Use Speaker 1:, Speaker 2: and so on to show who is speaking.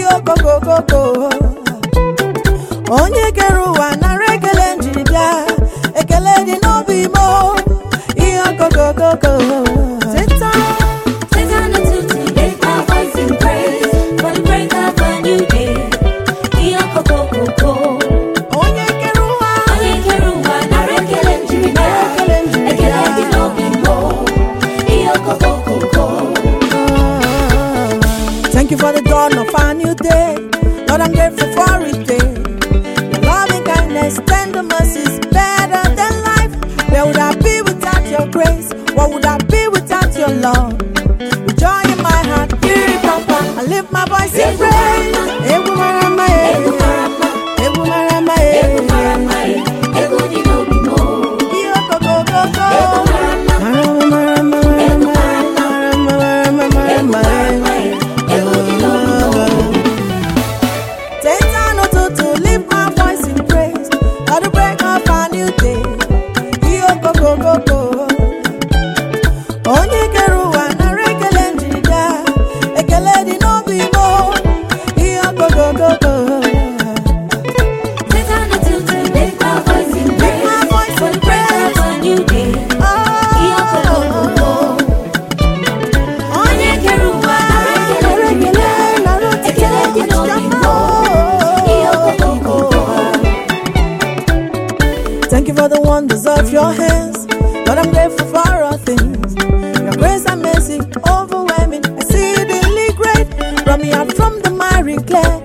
Speaker 1: okokokoko onye kere ụwa nara ekele njiri bịa ekele dị n'obi mo ihe okokokoko teta
Speaker 2: Take time to lift my voice in praise for the break of a new day. Iyo koko koko,
Speaker 1: onye kere ụwa
Speaker 2: onye kere ụwa nara ekele njiri bịa.
Speaker 1: ekele njiri
Speaker 2: Ekele dị
Speaker 1: bịa
Speaker 2: n'obi mbụ. Iyo koko koko.
Speaker 1: Thank you for the dawn of a new day. Lord, I'm grateful for it. Day. Your loving kindness, tender mercies, better than life. Where would I be without your grace? What would I be without your love? With joy in my heart, I lift my voice in praise. Ebu marama,
Speaker 2: Ego marama,
Speaker 1: ebu marama,
Speaker 2: ego marama, ego dị n'obi mbụ.
Speaker 1: Iyo koko koko.
Speaker 2: Ego marama,
Speaker 1: Marama, marama,
Speaker 2: ego
Speaker 1: marama,
Speaker 2: marama,
Speaker 1: marama,
Speaker 2: ego
Speaker 1: marama,
Speaker 2: marama, ego dị n'obi mbụ.
Speaker 1: Take time to, to lift my voice in praise at the break of a new day. Iyo go go go go. Onye kere ụwa nara ekele njiri bịa, ekele dị n'obi mo. Iyo go go go go.
Speaker 2: Take time to lift my voice in praise
Speaker 1: my voice
Speaker 2: for the break of a new day. Iyo koko koko. Onye kere ụwa nara ekele njiri bịa. Ekele dị n'obi mbụ. Iyo koko koko.
Speaker 1: Thank you for the wonders of your hands. Lord, I'm grateful for all things. Your grace and mercy overwhelming, exceedingly great. Brought me out from the miry clay.